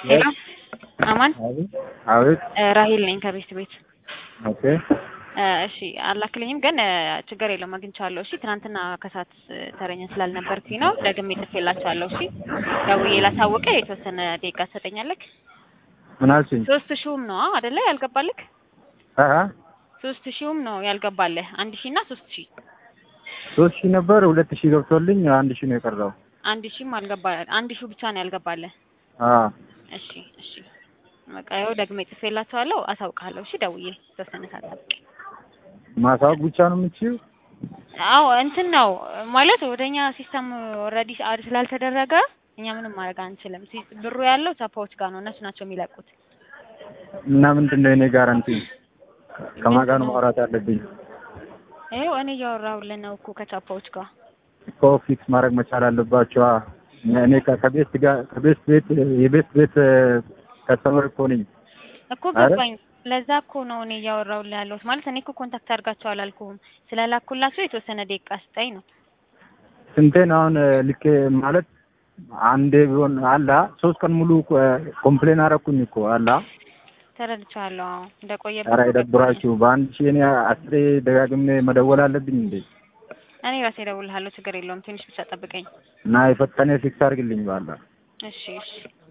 ሄሎ አማን አቤት አቤት። ራሂል ነኝ ከቤት ቤት ኦኬ እሺ አላክልኝም ግን ችግር የለውም አግኝቻለሁ እሺ ትናንትና ከሰዓት ተረኛ ስላልነበርኩኝ ነው ደግሜ ጽፌላቸዋለሁ እሺ ደውዬ ላሳውቅህ የተወሰነ ደቂቃ ትሰጠኛለህ ምን አልሽኝ? ሶስት ሺውም ነው አይደለ ያልገባልህ አሀ ሶስት ሺውም ነው ያልገባልህ አንድ ሺህ እና ሶስት ሺህ ሶስት ሺህ ነበር ሁለት ሺህ ገብቶልኝ አንድ ሺህ ነው የቀረው። አንድ ሺህም አልገባ አንድ ሺው ብቻ ነው ያልገባልህ አ እሺ እሺ በቃ ይኸው ደግሜ ጽፌላቸዋለሁ አሳውቅሃለሁ እሺ ደውዬ የተወሰነ ሰዓት ጠብቅ ማሳወቅ ብቻ ነው የምትችይው? አዎ እንትን ነው ማለት ወደኛ ሲስተም ኦልሬዲ አድ ስላልተደረገ እኛ ምንም ማድረግ አንችልም። ሲ- ብሩ ያለው ቻፓዎች ጋር ነው፣ እነሱ ናቸው የሚለቁት። እና ምንድን ነው የኔ ጋራንቲ? ከማን ጋር ነው ማውራት ያለብኝ? ይኸው እኔ እያወራሁልህ ነው እኮ ከቻፓዎች ጋር እኮ ፊክስ ማድረግ መቻል አለባቸዋ። እኔ ከ- ከቤት ጋር ከቤት ቤት የቤት ቤት ከስተመር እኮ ነኝ። እኮ አረ? ገባኝ። ለዛ እኮ ነው እኔ እያወራሁልህ ያለሁት። ማለት እኔ እኮ ኮንታክት አድርጋቸው አላልኩህም። ስለላኩላቸው የተወሰነ ደቂቃ ስጠኝ ነው። ስንቴን አሁን ልኬ ማለት አንዴ ቢሆን አላ ሶስት ቀን ሙሉ ኮምፕሌን አረኩኝ እኮ አላ ተረድቻለሁ። አዎ እንደቆየብህ ኧረ እኮ ገባኝ። ይደብራችሁ። በአንድ ሺህ እኔ አስሬ ደጋግሜ መደወል አለብኝ እንዴ? እኔ ራሴ እደውልልሃለሁ፣ ችግር የለውም። ትንሽ ብቻ ጠብቀኝ። እና የፈጠነ ፊክስ አድርግልኝ ባላ እሺ እሺ